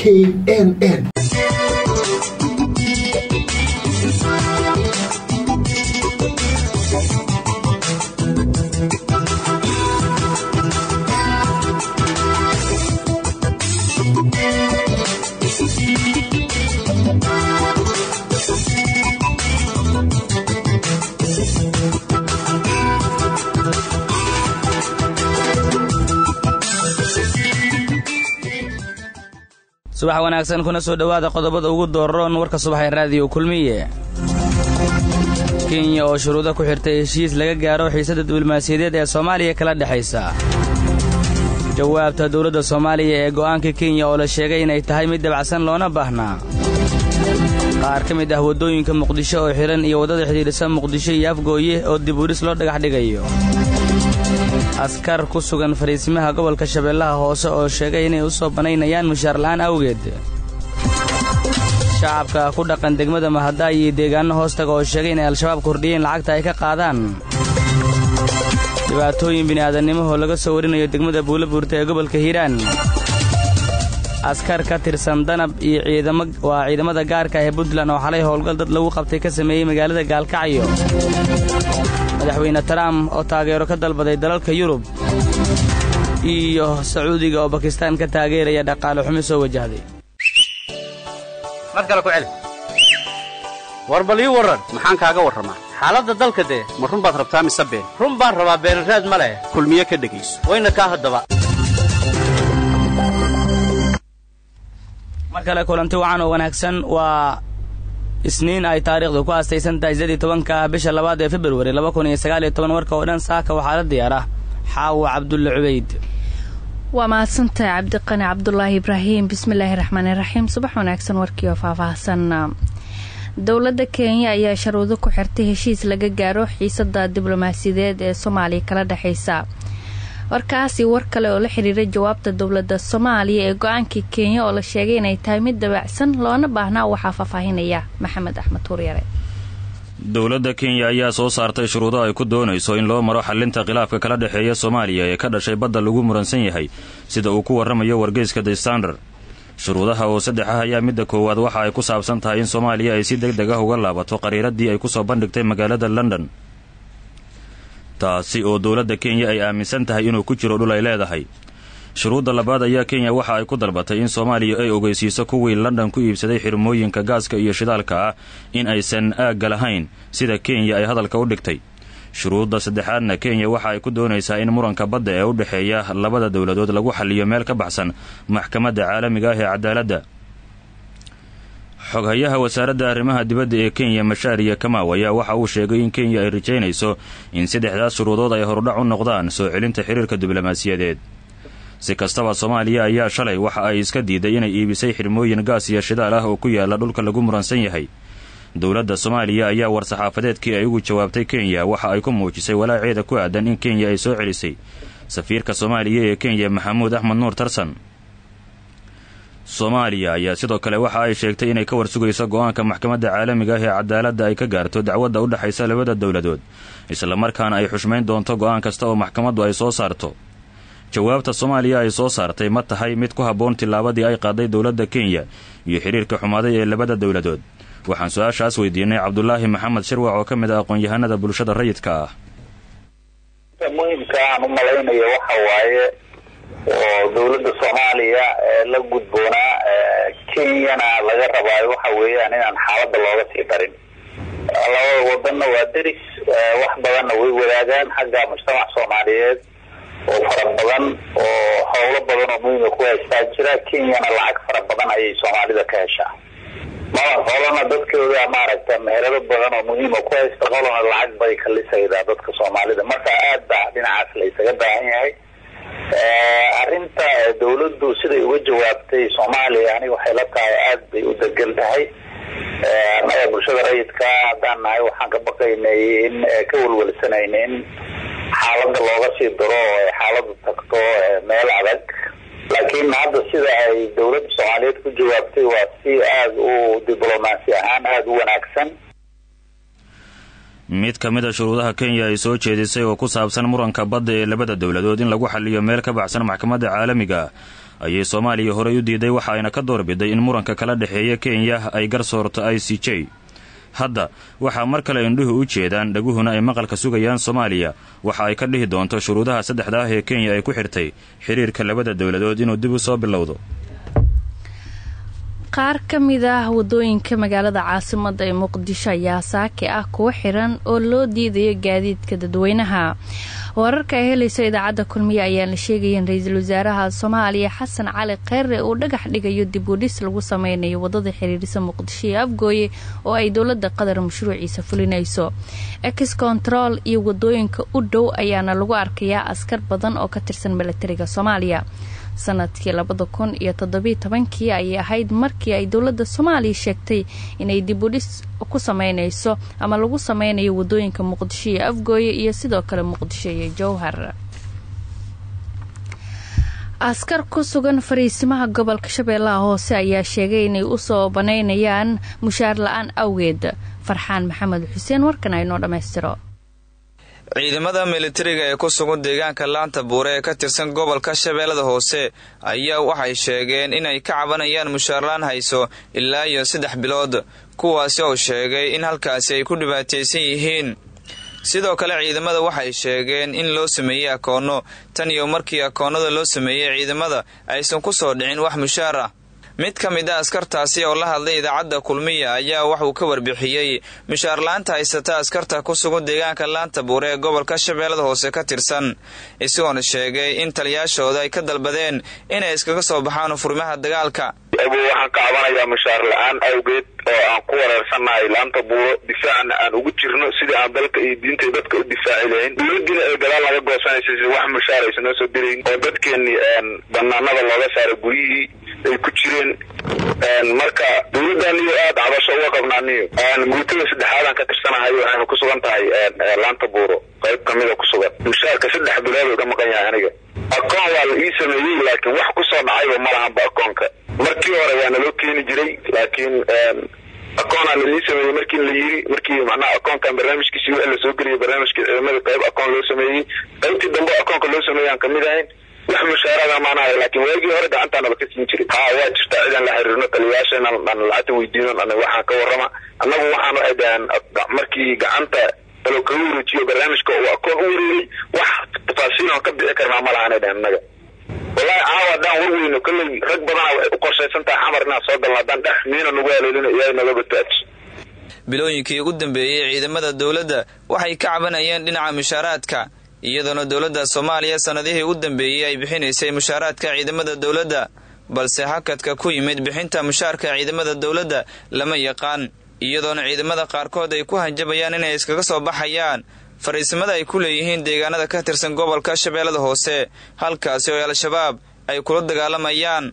k n n subax wanaagsan kuna soo dhowaada qodobada ugu dooraroon warka subaxee raadiyo kulmiye kenya oo shuruudo ku xirtay heshiis laga gaaro xiisadda diblomaasiyadeed ee soomaaliya kala dhexaysa jawaabta dowladda soomaaliya ee go'aanka kenya oo la sheegay inay tahay mid dabacsan loona baahnaa qaar ka mid ah waddooyinka muqdisho oo xidhan iyo waddada xidhiidhisa muqdisho iyo afgooye oo dib udhis loo dhagax dhigayo askar ku sugan fariisimaha gobolka shabeellaha hoose oo sheegay inay u soo banaynayaan mushaar la'aan awgeed shacabka ku dhaqan degmada mahadaay iyo deegaanno hoostaga oo sheegay inay al-shabaab kordhiyeen lacagta ay ka qaadaan dhibaatooyin bini'aadannimahoo laga soo warinayo degmada buulabuurta ee gobolka hiiraan askar ka tirsan danab iyo ciidamo waa ciidamada gaarka ah ee puntland oo xalay howlgal dad lagu qabtay ka sameeyey magaalada gaalkacyo madaxweyne trump oo taageero ka dalbaday dalalka yurub iyo sacuudiga oo bakistaan ka taageeraya dhaqaale xumi soo wajahday mar kale ku celi war bal ii warran maxaan kaaga warramaa xaaladda dalka dee ma run baad rabtaa mise been run baan rabaa beenaraad ma leh kulmiye ka dhegayso wayna kaa haddaba mar kale kulanti wacan oo wanaagsan waa isniin ay taariikhdu ku aastaysan tahay siddeed iyo tobanka bisha labaad ee februari laba kun iyo sagaal iyo toban warka oo dhan saaka waxaa la diyaar ah xaawo cabdulle cubayd waa mahadsantahay cabdiqani cabdulaahi ibraahim bismillaahi raxmaani raxiim subax wanaagsan warkii oo faahfaahsan dowladda kenya ayaa sharuudo ku xirtay heshiis laga gaaro xiisada diblomaasiyadeed ee soomaaliya kala dhexaysa warkaasi war kale oo la xiriira jawaabta dowladda soomaaliya ee go-aankii kenya oo la sheegay inay tahay mid dabacsan loona baahnaa waxaa faahfaahinaya maxamed axmed huryare dowladda kenya ayaa soo saartay shuruudo ay ku doonayso in loo maro xalinta khilaafka kala dhexeeya soomaaliya ee ka dhashay badda lagu muransan yahay sida uu ku warramayo wargeyska the standard shuruudaha oo saddex ah ayaa midda koowaad waxa ay ku saabsan tahay in soomaaliya ay si deg deg ah uga laabato qariiradii ay ku soo bandhigtay magaalada london taasi oo dowladda kenya ay aaminsan tahay inuu ku jiro dhul ay leedahay shuruudda labaad ayaa kenya waxa ay ku dalbatay in soomaaliya ay ogeysiiso kuwii london ku iibsaday xirmooyinka gaaska iyo shidaalka ah in aysan aagga lahayn sida kenya ay hadalka u dhigtay shuruudda saddexaadna kenya waxa ay ku doonaysaa in muranka badda ee u dhexeeya labada dowladood lagu xaliyo meel ka baxsan maxkamadda caalamiga ah ee cadaaladda xoghayaha wasaaradda arrimaha dibadda ee kenya mashaariya kamaaw ayaa waxa uu sheegay in kenya ay rajaynayso in saddexdaas shuruudood ay horudhac u noqdaan soo celinta xiriirka diblomaasiyadeed si kastaba soomaaliya ayaa shalay waxa ay iska diiday inay iibisay xirmooyin gaas iyo shidaal ah oo ku yaala dhulka lagu muransan yahay dowladda soomaaliya ayaa war-saxaafadeedkii ay ugu jawaabtay kenya waxa ay ku muujisay walaaceeda ku aadan in kenya ay soo celisay safiirka soomaaliya ee kenya maxamuud axmed nuur tarsan soomaaliya ayaa sidoo kale waxa ay sheegtay inay ka warsugayso go-aanka maxkamadda caalamiga ah ee cadaaladda ay ka gaarto dacwadda u dhexaysa labada dowladood islamarkaana ay xushmayn doonto go-aan kasta oo maxkamaddu ay soo saarto jawaabta soomaaliya ay soo saartay ma tahay mid ku habboon tillaabadii ay qaaday dowladda kenya iyo xiriirka xumaaday ee labada dowladood waxaan su-aashaas weydiinay cabdulaahi maxamed shirwac oo ka mid ah aqoon-yahanada bulshada rayidka ah muhimka aan u malaynayo waxa waaye oo dowladda soomaaliya la gudboonaa kenyana laga rabaayo waxa weeyaan inaan xaaladda looga sii darin labada wadanna waa deris wax badanna way wadaagaan xagga mujtamac soomaaliyeed oo fara badan oo howlo badan oo muhiima ku haystaa jira kenyana lacag fara badan ayay soomaalida ka heshaa mala qolana dadkooda maaragta meherado badan oo muhiima ku haysta qolana lacag bay kalisaydaa dadka soomaalida marka aad baa dhinacaas la isaga baahan yahay arrinta dawladdu siday uga jawaabtay soomaaliya aniga waxay la tahay aad bay u degan tahay annaga bulshada rayidka haddaan nahay waxaan ka baqaynay in ka welwelsanayna in xaalada looga sii daro oo ay xaaladu tagto meel adag laakiin hadda sida ay dawladda soomaaliyeed ku jawaabtay waa si aada u diblomaasi ahaan aada u wanaagsan mid ka mid a shuruudaha kenya ay soo jeedisay oo ku saabsan muranka badda ee labada dowladood in lagu xaliyo meel ka baxsan maxkamadda caalamiga ayay soomaaliya horey u diiday waxa ayna ka doorbiday in muranka kala dhexeeya kenya ay garsoorto i c j hadda waxaa mar kale indhuhu u jeedaan dhaguhuna ay maqalka sugayaan soomaaliya waxa ay ka dhihi doonto shuruudaha saddexda ah ee kenya ay ku xirtay xiriirka labada dowladood inuu dib u soo bilowdo qaar ka mid ah wadooyinka magaalada caasimada ee muqdisho ayaa saaki ah kuwa xiran oo loo diidayo gaadiidka dadweynaha wararka ay helayso idaacadda kulmiye ayaan la sheegaya in ra-iisul wasaaraha soomaaliya xasan cali kheyre uu dhagax dhigayo dib u dhis lagu sameynayo wadada xiriirisa muqdisho iyo afgooye oo ay dowlada qatar mashruuciisa fulinayso ex control iyo wadooyinka u dhow ayaana lagu arkayaa askar badan oo ka tirsan milatariga soomaaliya sanadkii labada kun iyo toddobiyo tobankii ayay ahayd markii ay dowladda soomaaliya sheegtay inay dib u dhis ku sameynayso ama lagu sameynayo wadooyinka muqdisho iyo afgooye iyo sidoo kale muqdisho iyo jowhar askar ku sugan fariisimaha gobolka shabeellaha hoose ayaa sheegay inay usoo banaynayaan mushaar la-aan awgeed farxaan maxamed xuseen warkan aynoo dhammaystiro ciidamada militariga ee ku sugan deegaanka laanta buure ee ka tirsan gobolka shabeellada hoose ayaa waxay sheegeen inay ka cabanayaan mushaarlaan hayso ilaa iyo saddex bilood kuwaasi oo sheegay in halkaasi ay ku dhibaataysan yihiin sidoo kale ciidamada waxay sheegeen in loo sameeyey akoonno tan iyo markii akoonnada loo sameeyey ciidamada aysan ku soo dhicin wax mushaar ah mid ka mid a askartaasi oo la hadlay idaacadda kulmiya ayaa waxuu ka warbixiyey mushaarlaanta haysata askarta ku sugan deegaanka laanta buure ee gobolka shabeellada hoose ka tirsan isagoona sheegay in taliyaashooda ay ka dalbadeen inay iskaga soo baxaan furmaha dagaalka waxaan ka cabanayaa mushaar la-aan awgeed oo aan ku wareersannahay laanta buuro difaacna aan ugu jirno sidii aan dalka iyo diinta dadka u difaaci lahayn dowladiina ee gadaal laga goosanaysa si wax mushaar aysan noo soo dirayn oo dadkeenii banaanada looga saaray guryihii ay ku jireen marka dowladaniyo aad cabasho uga qabnaaniyo guutada saddexaadaan ka tirsanahay waxayna ku sugan tahay laanta buuro qayb kamida ku sugan mushaarka saddex bilood uga maqan yahay aniga akoon waa la ii sameeyey laakiin wax kusoo dhacayba ma lahanba akoonka markii hore waa naloo keeni jiray laakiin akoonaa la ii sameeyey markii la yiri markii macnaha akoonkan barnaamijkiisi wixii lasoo geliyay barnaamijka ciidamada qayb akoon loo sameeyey qaybtii dambe akoonka loo sameeyaan kamid ahayn wax mushaarada maanahay laakiin waagii hore gacantaa naba ka siin jiray haa waa jirtaa cidaan la xiriirno taliyayaashana aan lacagta weydiinon ana waxaan ka warrama annagu waxaan waxay dhahaan markii gacanta alo kaga wareejiyo barnaamijka uu akoon u wareegay wax tafaasiil oon ka bixi karnaa ma lahanay dhahan annaga wallaahi caawa haddaan warweyno kolley rag badana waxay u qorshaysan tahay xamar inaan soo galno haddaan dhex miina nagu haleelino ilaahay naga badbaadiso bilooyinkii ugu dambeeyey ciidamada dowladda waxay ka cabanayeen dhinaca mushaaraadka iyadoona dowladda soomaaliya sannadihii u dambeeyey ay bixinaysay mushaaraadka ciidamada dowladda balse hakadka ku yimid bixinta mushaarka ciidamada dowladda lama yaqaan iyadoona ciidamada qaarkood ay ku hanjabayaan inay iskaga soo baxayaan fariisimada ay ku leeyihiin deegaanada ka tirsan gobolka shabeellada hoose halkaasi oo al-shabaab ay kula dagaalamayaan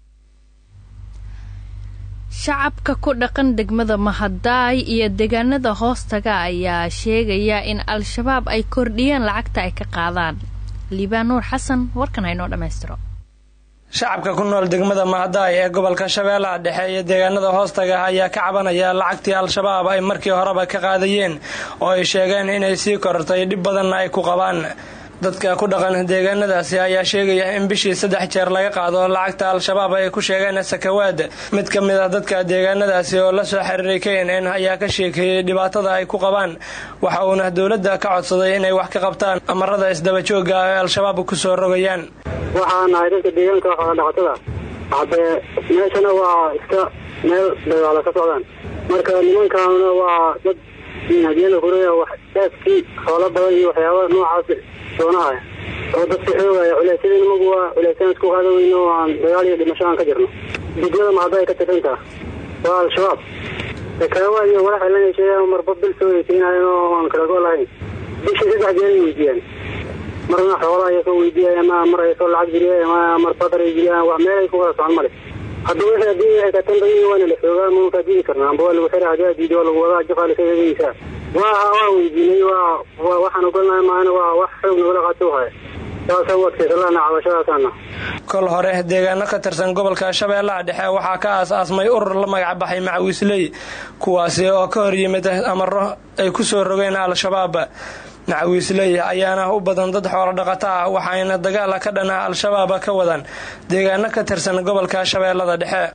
shacabka ku dhaqan degmada mahadaay iyo deegaanada hoostaga ayaa sheegaya in al-shabaab ay kordhiyeen lacagta ay ka qaadaan liibaan nuur xasan warkan haynoo dhammaystiro shacabka ku nool degmada mahadaay ee gobolka shabeellaha dhexe iyo deegaanada hoostaga ayaa ka cabanaya lacagtii al-shabaab ay markii horeba ka qaadayeen oo ay sheegeen inay sii korortay dhib badanna ay ku qabaan dadka ku dhaqan deegaanadaasi ayaa sheegaya in bishii saddex jeer laga qaado lacagta al-shabaab ay ku sheegeen sakawaad mid ka mid ah dadka deegaanadaasi oo la soo xiriiray k n n ayaa ka sheekeeyey dhibaatada ay ku qabaan waxa uuna dowladda ka codsaday inay wax ka qabtaan amarada isdabajooga ay al-shabaab kusoo rogayaan waxaa nahay dadka deegaanka xoolodhaqatada haddee meeshana waa iska meel dagaalo ka socdaan marka nimankaana waa dad hadiyada kureya wax daaskii xoolo badan iyo waxyaaba noocaas doonahaya oo dadka xoogaya culeysyada nimagu waa culeysaan isku qaada weyno oo aan dagaal iyo dhimasho aan ka jirno degmada mahadda ay ka tirsantaha waa al-shabaab sakaawa iyo walax ilan sheegaan marba bil soo weysiinayan oo aan kala go lahayn bishii saddex jeer ay weydiiyaan marna xoolaha ay soo weydiiyay ama mar ay soo lacag jiriyay ama mar badar ay jiriyaan wax meel ay ku kala socon male hadda wixii haddii ay katanbayi waana la xoogaa maunkaa diidi karna amba waa lagu xira haddii aad diido waa lagu wadaa jafaa laka eegaysaa waa waa weydiinay waa waa waxaan ogolnahay maana waa wax xoog nagala qaato haya saasa u adkaysa lahna cabashadaasana kol hore deegaano ka tirsan gobolka shabeellaha dhexe waxaa ka aas-aasmay urur la magacbaxay macawiisley kuwaasi oo ka hor yimid amaro ay kusoo rogeen al-shabaab macawiisley ayaana u badan dad xoolo dhaqato ah waxayna dagaala ka dhana al-shabaab ka wadaan deegaano ka tirsan gobolka shabeellada dhexe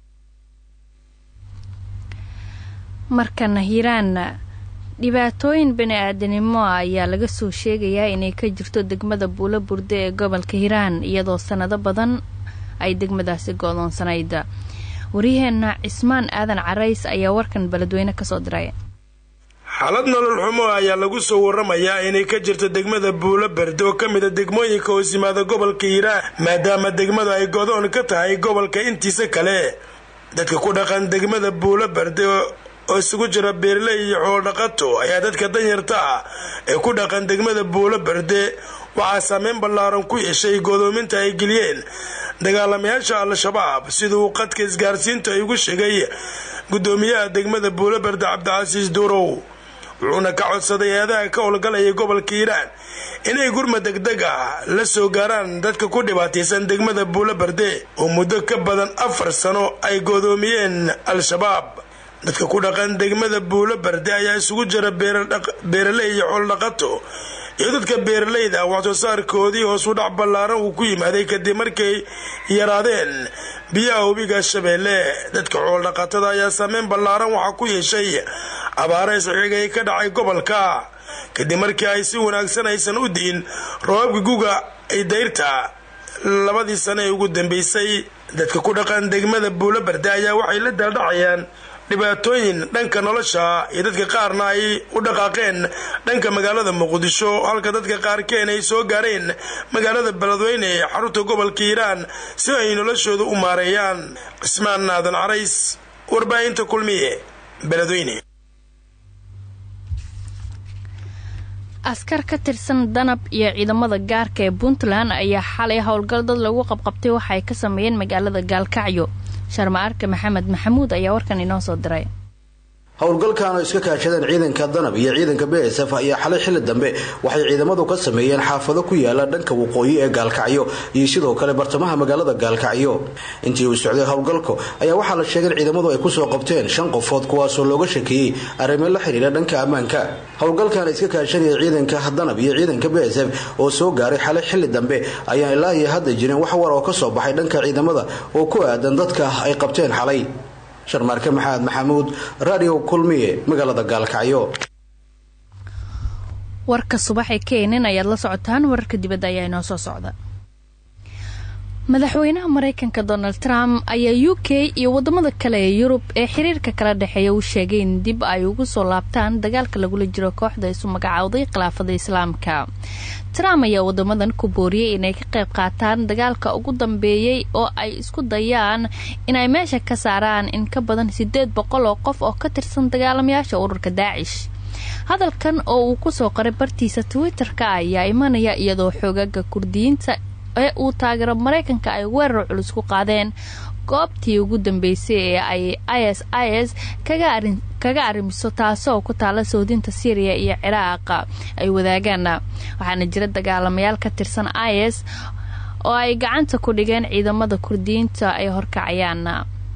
markana hiiraan dhibaatooyin bani-aadanimo ayaa laga soo sheegayaa inay ka jirto degmada buulo burde ee gobolka hiiraan iyadoo sanado badan ay degmadaasi go-doonsanayd waryaheena cismaan aadan carays ayaa warkan beledweyne kasoo diray xaalad nolol xumo ayaa lagu soo waramayaa inay ka jirto degmada buulo berde oo ka mid a degmooyinka hoos yimaada gobolka hiiraan maadaama degmadu ay godoon ka tahay gobolka intiisa kale dadka ku dhaqan degmada buulo berde oo isugu jira beerley iyo xoolodhaqato ayaa dadka danyarta ah ee ku dhaqan degmada buulo berde waxaa saameyn ballaaran ku yeeshay godoominta ay geliyeen dagaalamayaasha al-shabaab siduu qadka isgaarsiinta ay ugu sheegay gudoomiyaha degmada buulo berde cabdicasiis duurow wuxuuna ka codsaday eedaha ka howlgalaya gobolka hiiraan inay gurma degdeg ah la soo gaaraan dadka ku dhibaataysan degmada buulo berde oo muddo ka badan afar sano ay godoomiyeen al-shabaab dadka ku dhaqan degmada buulo berde ayaa isugu jira beeraley iyo xoolodhaqato iyo dadka beeralayda waxsoo saarkoodii hoos u dhac ballaaran uu ku yimaaday kadib markay yaraadeen biyaha webiga shabeelle dadka xoolodhaqatada ayaa saameyn ballaaran waxaa ku yeeshay abaara isxigay ka dhacay gobolka kadib markii ay si wanaagsan aysan u diin roobabka guga ay dayrta labadii sano ee ugu dambeysay dadka ku dhaqan degmada buulo berde ayaa waxay la daaldhacayaan dhibaatooyin dhanka nolosha iyo dadka qaarna ay u dhaqaaqeen dhanka magaalada muqdisho halka dadka qaarkeen ay soo gaareen magaalada beledweyne ee xarunta gobolka hiiraan si ay noloshooda u maareeyaan cismaan aadan carays warbaahinta kulmiye beledweyne askar ka tirsan danab iyo ciidamada gaarka ee puntland ayaa xalay howlgal dad lagu qabqabtay waxa ay ka sameeyeen magaalada gaalkacyo sharma arke maxamed maxamuud ayaa warkan inoo soo diray howlgalkan oo iska kaashadeen ciidanka danab iyo ciidanka b s f ayaa xalay xilli dambe waxay ciidamadu ka sameeyeen xaafado ku yaala dhanka waqooyi ee gaalkacyo iyo sidoo kale bartamaha magaalada gaalkacyo intii uu socday howlgalku ayaa waxaa la sheegay in ciidamadu ay kusoo qabteen shan qofood kuwaasoo looga shakeeyey arrimo la xidhiira dhanka ammaanka howlgalkan iska kaashanaya ciidanka danab iyo ciidanka b s f oo soo gaaray xalay xilli dambe ayaan ilaa iyo hadda jirin wax war oo ka soo baxay dhanka ciidamada oo ku aadan dadka ay qabteen xalay sharmaarke maxamed maxamuud radio kulmiye magaalada gaalkacyo warka subaxee keenin ayaad la socotaan wararka dibadda ayaa inoo soo socda madaxweynaha mareykanka donald trump ayaa u k iyo wadamada kale ee yurub ee xiriirka kala dhexeeya uu sheegay in dib ay ugu soo laabtaan dagaalka lagula jiro kooxda isu magacowday khilaafada islaamka trump ayaa wadamadan ku booriyey inay ka qayb qaataan dagaalka ugu dambeeyey oo ay isku dayaan inay meesha ka saaraan in ka badan sideed boqol oo qof oo ka tirsan dagaalamayaasha ururka daacish hadalkan oo uu kusoo qoray bartiisa twitter-ka ayaa imanaya iyadoo xoogaga kurdiyiinta ee uu taageero mareykanka ay weerar culus ku qaadeen goobtii ugu dambeysay ee ay is is kaga arrimiso taasoo ku taala soodinta syriya iyo ciraaq ay wadaagaan waxaana jira dagaalamayaal ka tirsan is oo ay gacanta ku dhigeen ciidamada kurdiyiinta ay horkacayaan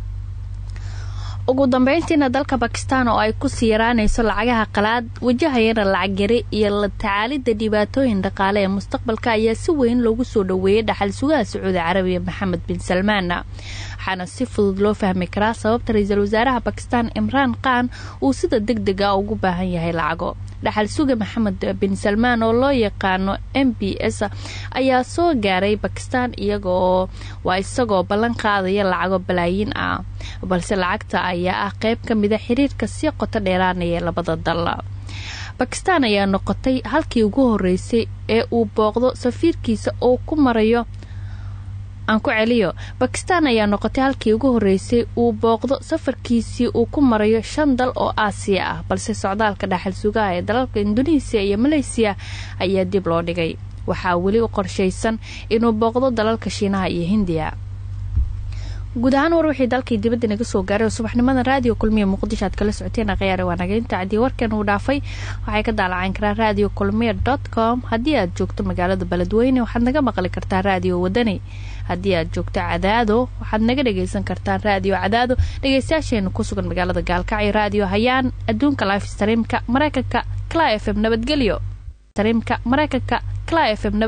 ugu dambeyntiina dalka bakistan oo ay kusii yaraanayso lacagaha qalaad wajahayana lacag yari iyo la tacaalidda dhibaatooyin dhaqaale ee mustaqbalka ayaa si weyn loogu soo dhoweeyay dhaxal sugaha sacuudi carabiya maxamed bin salmaan waxaana si fudud loo fahmi karaa sababta ra-iisul wasaaraha bakistan imraan khan uu sida deg deg a ugu baahan yahay lacago dhaxal suga maxamed bin salmaan oo loo yaqaano m b s ayaa soo gaaray bakistan iyagoo waa isagoo ballan qaadaya lacago balaayiin ah balse lacagta ayaa ah qayb ka mida xiriirka sii qoto dheeraanaya labada dal bakistan ayaa noqotay halkii ugu horeysay ee uu booqdo safiirkiisa oo ku marayo aan ku celiyo bakistan ayaa noqotay halkii ugu horeysay uu booqdo safarkiisii uu ku marayo shan dal oo aasiya ah balse socdaalka dhaxal sugaha ee dalalka induneisiya iyo maleysiya ayaa dib loo dhigay waxaa weli u qorshaysan inuu booqdo dalalka shiinaha iyo hindiya guud ahaan war wixii dalkii dibadda naga soo gaaray oo subaxnimada raadiyo kulmiya muqdisho aad kala socoteen akhyaare waanageynta caddii warkan uu dhaafay waxay ka daalacayn karaan radio kulmiya dot com haddii aad joogto magaalada beledweyne waxaad naga maqli kartaa raadiyo wadani haddii aad joogto cadaado waxaad naga dhagaysan kartaan raadiyo cadaado dhegaystayaasheena ku sugan magaalada gaalkacyo raadiyo hayaan adduunka life streamka mareykanka cla f m nabadgelyo streamka mareykanka cla f m